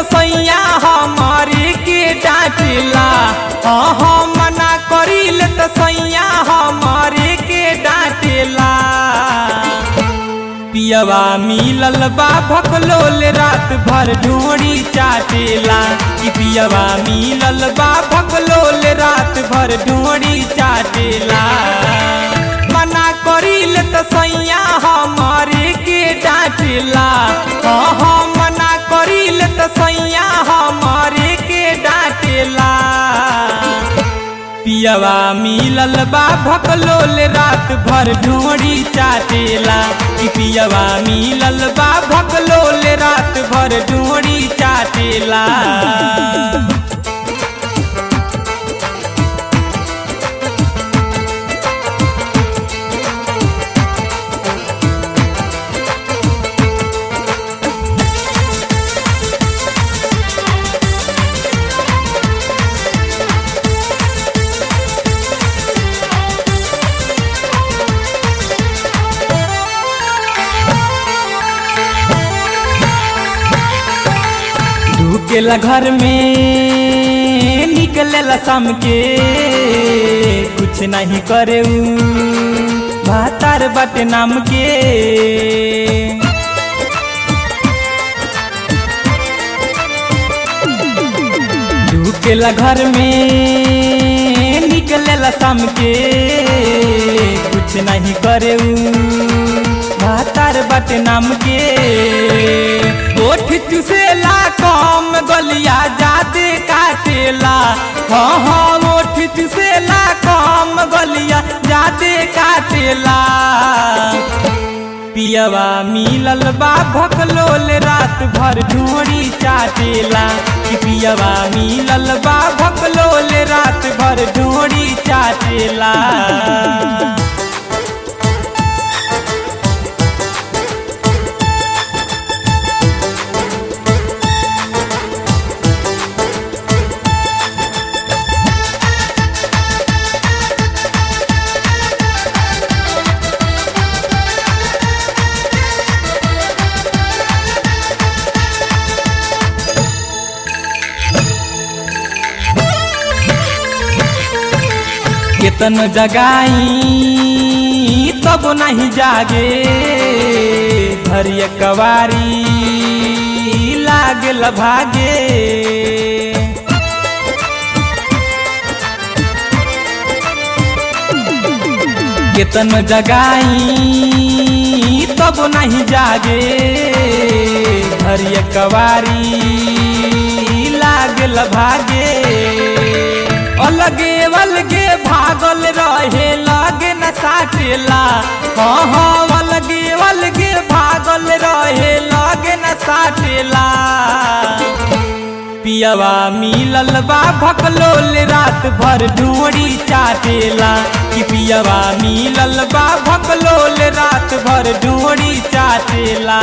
सैया हमारे के डांटेला हाँ हाँ मना करिल त सैया हमारे के डांटेला पियवा मिलल बा भकलोल रात भर ढोड़ी चाटेला कि पियवा मिलल बा भकलोल रात भर ढोड़ी चाटेला मना करिल त सैया हमारे के डांटेला हाँ हाँ मना करिल त सैया हमारे के डांटेला पियवा मिलल बा भकलोल रात भर ढोड़ी चाटेला कि पियवा मिलल बा भकलोल रात भर ढोड़ी चाटेला ढुकेला घर में निकलेला शाम के कुछ नहीं करे उ भातार बाटे नाम के ढुकेला घर में निकलेला शाम के कुछ नहीं करे उ भातार बाटे नाम के ओठ चुसेला कम गलिया जादे काटेला हाँ हाँ ओठ चुसेला कम गलिया जादे काटेला पियवा मिलल बा भकलोल रात भर ढोड़ी चाटेला कि पियवा मिलल बा भकलोल रात भर ढोड़ी चाटेला केतन जगाई तब नहीं जागे धरिय कवारी लागल भागे केतन जगाई तब नहीं जागे धरिय कवारी लागल भागे अलगे अलगे भागल रहे लगे न साटेला हाँ हाँ अलगे अलगे भागल रहे लगे न साटेला पियवा मिलल बा भकलोल रात भर ढोड़ी चाटेला कि पियवा मिलल बा भकलोल रात भर ढोड़ी चाटेला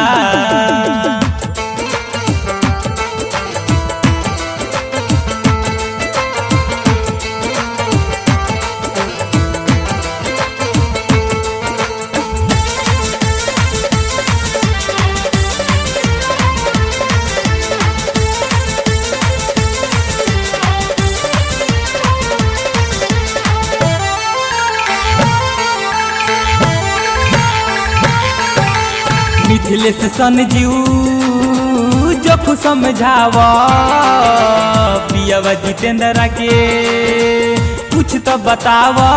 मिथिलेश सन जीव जो समझावा पियवा जितेंद्र के कुछ तो बतावा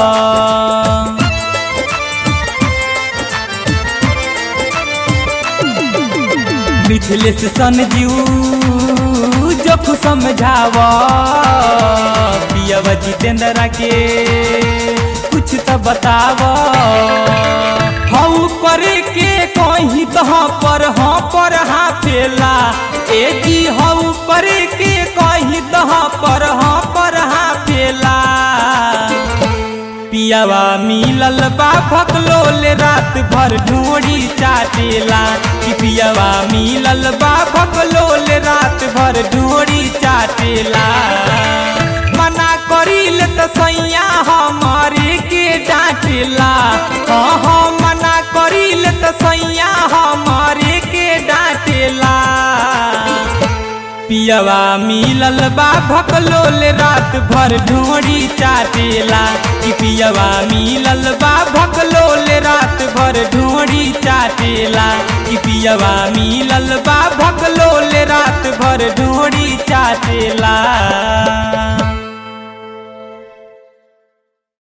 मिथिलेश सन जीव जो समझावा पियवा जितेंद्र के कुछ तो बतावा हऊ करे के कहीं तो हाँ पर हाँ पर हाँ फेला ए जी हऊ करे के कहीं तो हाँ पर हाँ पर हाँ फेला पियावा मिलल बा भकलोल रात भर ढोड़ी चाटेला कि पियावा मिलल बा भकलोल रात भर ढोड़ी चाटेला मना करिल त सैया हमारे के डांटेला हाँ हाँ मना करिल त सैया हमारे के डांटेला पियवा मिलल बा भकलोल रात भर ढोड़ी चाटेला कि पियवा मिलल बा भकलोल रात भर ढोड़ी चाटेला कि पियवा मिलल बा भकलोल रात भर ढोड़ी चाटेला